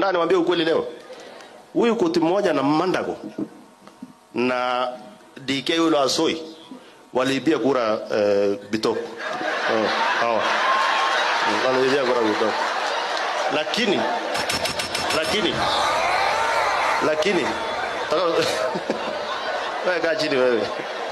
Na niwaambie ukweli leo. Huyu koti mmoja na Mandago na DK yule wa Soi waliibia kura uh, Bitok. Oh, hawa. Waliibia kura Bitok. Lakini lakini lakini taka- wewe kaa chini wewe.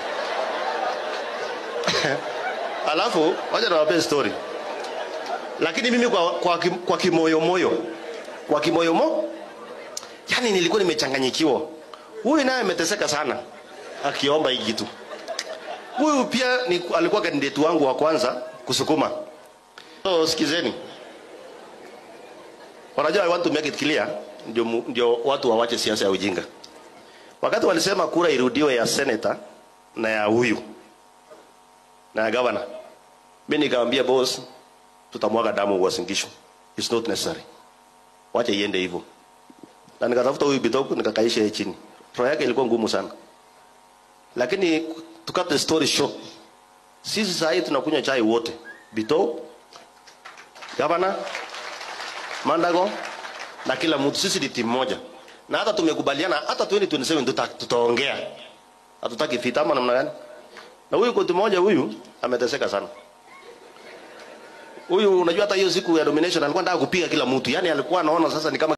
Alafu wacha niwape story. Lakini mimi kwa kwa, kim- kwa kimoyo moyo kwa kimoyo mo yani nilikuwa nimechanganyikiwa. Huyu naye ameteseka sana akiomba hii kitu. Huyu pia ni, alikuwa kandidati wangu wa kwanza kusukuma. So sikizeni. Wanajua I want to make it clear ndio mu- ndio watu wawache siasa ya ujinga. Wakati walisema kura irudiwe ya senator na ya huyu na ya governor. Mimi nikamwambia boss tutamwaga damu Uasin Gishu. It's not necessary. Wacha iende hivyo. Na nikatafuta huyu Bitoko nikakaisha yeye chini. Roho yake ilikuwa ngumu sana. Lakini to cut the story short. Sisi sasa hivi tunakunywa chai wote. Bitoko, gavana, Mandago na kila mtu sisi ni timu moja. Na hata tumekubaliana hata 2027 tuta, tutaongea. Hatutaki vita ama namna gani? Na huyu koti moja huyu ameteseka sana. Huyu unajua hata hiyo siku ya domination alikuwa anataka kupiga kila mtu. Yaani alikuwa anaona sasa ni kama